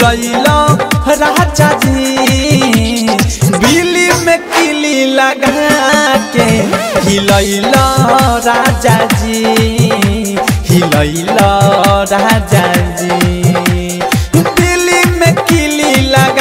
भूलैला राजा जी बिली में किली लगा के हिलैला राजा जी हिलैला राजा जी बिली में किली लगा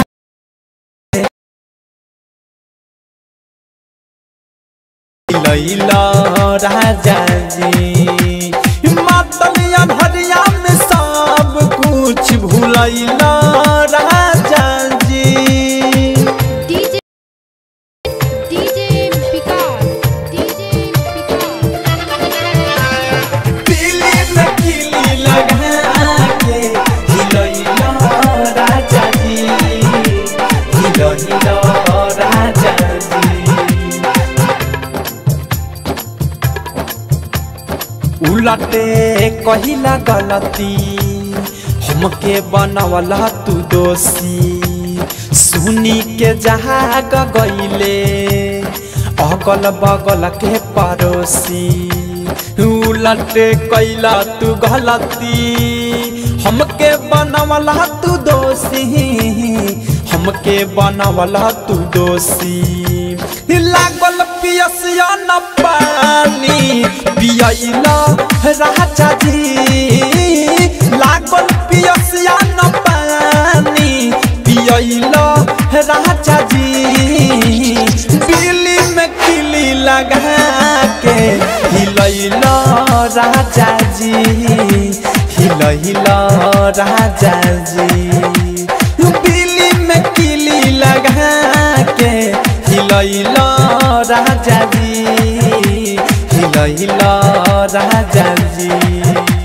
हिलैला राजा जी मतलिया भरिया में सब कुछ भूलैला राजा जी DJ DJ Vikas DJ Vikas Delhi में किली लगा के हिलैला राजा जी हिलैला राजा जी उलटे कहिला गलती हमके बनवला तू दोषी सुनी के जहाग गईले अगल बगल के पड़ोसी उलटे कैला तू गलती हमके बनवला तू दोषी हमके बनवला तू दोषी लागल पियसिया न पानी पियला राजा जी लागल पियसिया न पानी पियला राजा जी बिल्ली में किली लगा के हिलैला राजा जी हिलैला राजा जी बिल्ली में किली लगा के हिलैला राजा जी हिलैला राजा जी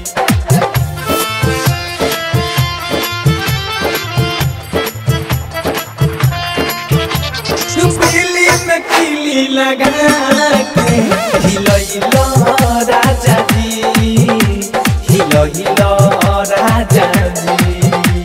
बिल्ली में किली लगा के हिलैला राजा जी हिलैला राजा जी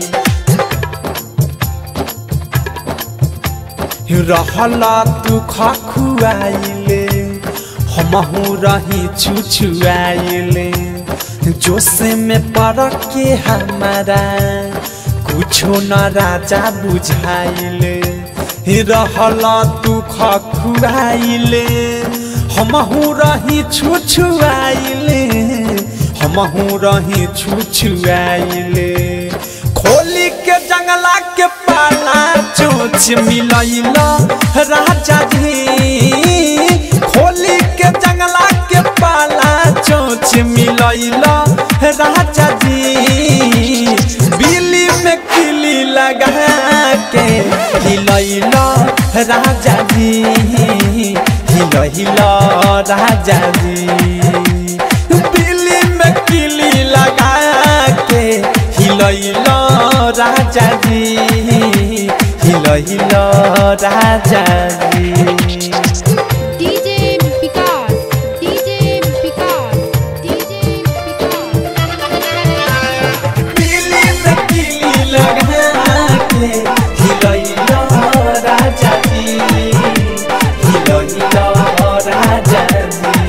रहला तू खखुआइले हमहू रही छुछुआइले जोश में पड़ के हमारा कुछो न राजा बुझाइले रहला तू खखुआइले हमहू रही छुछुआइले हमहू रही छुछुआइले खोली के जंगला के पाला चोच मिलैला राजा जी खोली के जंगला के पाला चोच मिलैला राजा जी बिल्ली में किली लगा के हिलैला राजा जी हिलैला राजा जी बिल्ली में किली लगा के हिलैला राजा जी हिलैला राजा जी DJ Vikas DJ Vikas DJ Vikas Delhi में किली लगा के हिलैला राजा जी हिलैला राजा जी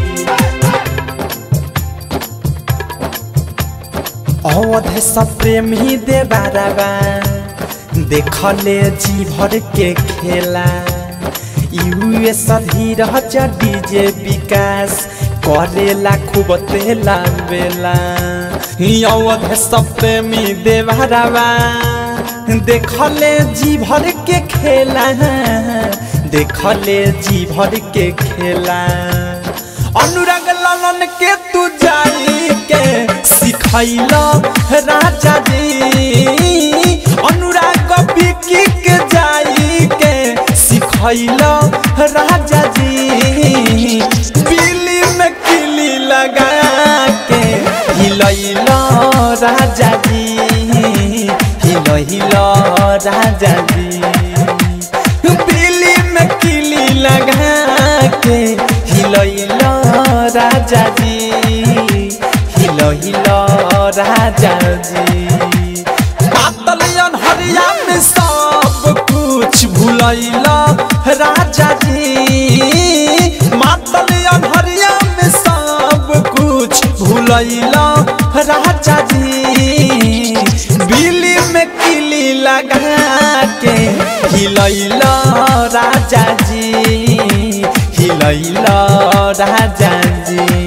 अवध सब प्रेम ही दे बाराबा देखले जी भर के खेला यूएस धीरज डीजे विकास करेला खूब तेला बेला अवध सब प्रेमी दे बाराबा देखले जी भर के खेला देखले जी भर के खेला अनुराग लालन के तू जाई के सिखैला राजा जी अनुराग बिकी के जाई के सिखैला राजा जी बिल्ली में किली लगा के हिलैला राजा जी हिलैला राजा जी बिल्ली में किली लगा के हिलैला राजा जी हिलैला राजा जी पातल हरिया में सब कुछ भूलैला राजा जी मातल हरिया में सब कुछ भूलैला राजा जी बिल्ली में किली लगा के हिलैल राजा जी हिलैल राजा जी